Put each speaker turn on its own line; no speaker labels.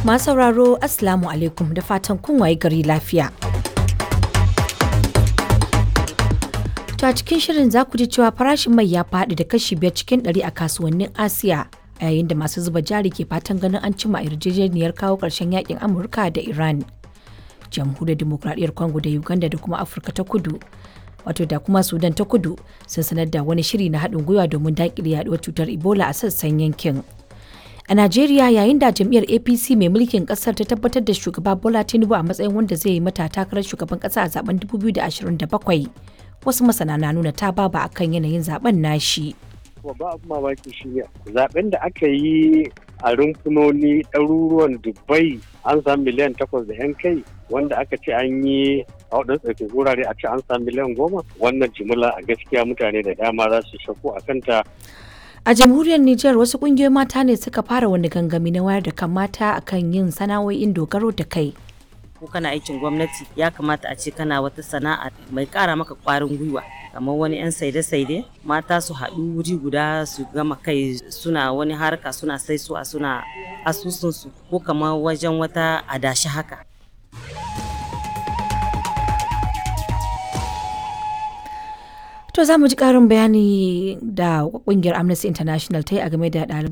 Masu sauraro Assalamu alaikum da fatan kun waye gari lafiya. To a cikin shirin za ku ji cewa farashin mai ya faɗi da kashi biyar cikin ɗari a kasuwannin Asiya a yayin da masu zuba jari ke fatan ganin an cimma yarjejeniyar kawo ƙarshen yakin Amurka da Iran. Jamhuriyar Dimokuraɗiyyar Congo da Uganda da kuma Afirka ta Kudu wato da kuma Sudan ta Kudu sun sanar da wani shiri na haɗin gwiwa domin daƙile yaɗuwar cutar Ebola a sassan yankin. A Najeriya yayin da jam'iyyar APC mai mulkin kasar ta tabbatar da shugaba Bola Tinubu a matsayin wanda zai yi mata takarar shugaban kasa a zaben 2027 wasu masana na nuna ta baba akan yanayin zaben nashi.
Babba abu mamaki shi ne zaben da aka yi a rumfunoni ɗaruruwan Dubai an samu miliyan takwas da 'yan kai wanda aka ce an yi a waɗansu tsarkin wurare a ce an samu miliyan goma wannan jimila a gaskiya mutane da dama za su shakku a kanta
A jamhuriyar Nijar wasu kungiyoyin mata ne suka fara wani gangami na wayar da kan mata akan yin sana'o'in dogaro da kai.
Ko kana aikin gwamnati ya kamata a ce kana wata sana'a mai kara maka kwarin gwiwa kamar wani 'yan saide-saide mata su haɗu wuri guda su gama kai suna wani harka suna sai su a suna asusunsu ko kamar wajen wata adashi haka.
To za mu ji ƙarin bayani da ƙungiyar Amnesty International ta yi a game da ɗaliban